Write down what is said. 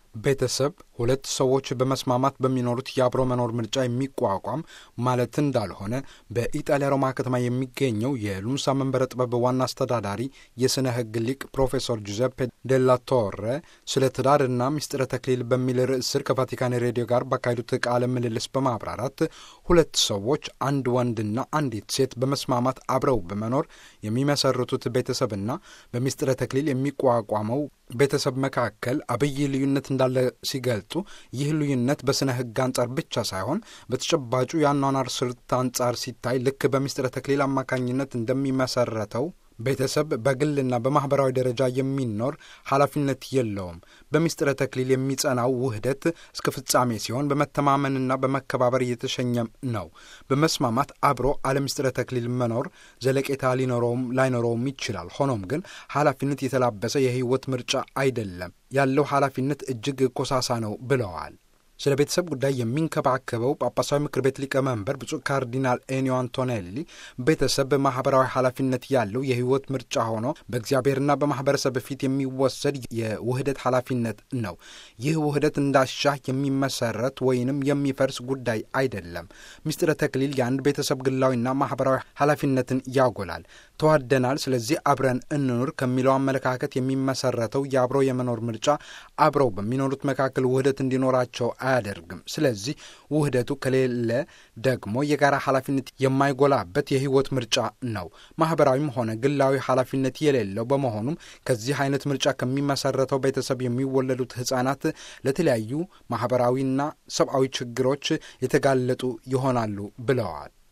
ቤተሰብ ሁለት ሰዎች በመስማማት በሚኖሩት የአብሮ መኖር ምርጫ የሚቋቋም ማለት እንዳልሆነ በኢጣሊያ ሮማ ከተማ የሚገኘው የሉምሳ መንበረ ጥበብ ዋና አስተዳዳሪ የሥነ ሕግ ሊቅ ፕሮፌሰር ጁዘፔ ዴላ ቶረ ስለ ትዳርና ምስጢረ ተክሊል በሚል ርዕስ ስር ከቫቲካን ሬዲዮ ጋር ባካሄዱት ቃለ ምልልስ በማብራራት ሁለት ሰዎች አንድ ወንድና አንዲት ሴት በመስማማት አብረው በመኖር የሚመሰርቱት ቤተሰብና በምስጢረ ተክሊል የሚቋቋመው ቤተሰብ መካከል አብይ ልዩነት እንዳለ ሲገልጡ ይህ ልዩነት በሥነ ሕግ አንጻር ብቻ ሳይሆን በተጨባጩ የአኗኗር ስልት አንጻር ሲታይ ልክ በምስጢረ ተክሊል አማካኝነት እንደሚመሰረተው ቤተሰብ በግልና በማኅበራዊ ደረጃ የሚኖር ኃላፊነት የለውም። በምስጢረ ተክሊል የሚጸናው ውህደት እስከ ፍጻሜ ሲሆን በመተማመንና በመከባበር እየተሸኘም ነው። በመስማማት አብሮ አለ ምስጢረ ተክሊል መኖር ዘለቄታ ሊኖረውም ላይኖረውም ይችላል። ሆኖም ግን ኃላፊነት የተላበሰ የሕይወት ምርጫ አይደለም። ያለው ኃላፊነት እጅግ ኮሳሳ ነው ብለዋል። ስለ ቤተሰብ ጉዳይ የሚንከባከበው ጳጳሳዊ ምክር ቤት ሊቀመንበር ብፁዕ ካርዲናል ኤኒዮ አንቶኔሊ ቤተሰብ ማኅበራዊ ኃላፊነት ያለው የሕይወት ምርጫ ሆኖ በእግዚአብሔርና በማኅበረሰብ ፊት የሚወሰድ የውህደት ኃላፊነት ነው። ይህ ውህደት እንዳሻህ የሚመሰረት ወይንም የሚፈርስ ጉዳይ አይደለም። ምስጢረ ተክሊል የአንድ ቤተሰብ ግላዊና ማኅበራዊ ኃላፊነትን ያጎላል። ተዋደናል፣ ስለዚህ አብረን እንኑር ከሚለው አመለካከት የሚመሰረተው የአብሮ የመኖር ምርጫ አብረው በሚኖሩት መካከል ውህደት እንዲኖራቸው አያደርግም። ስለዚህ ውህደቱ ከሌለ ደግሞ የጋራ ኃላፊነት የማይጎላበት የሕይወት ምርጫ ነው። ማኅበራዊም ሆነ ግላዊ ኃላፊነት የሌለው በመሆኑም ከዚህ አይነት ምርጫ ከሚመሰረተው ቤተሰብ የሚወለዱት ሕፃናት ለተለያዩ ማኅበራዊና ሰብአዊ ችግሮች የተጋለጡ ይሆናሉ ብለዋል።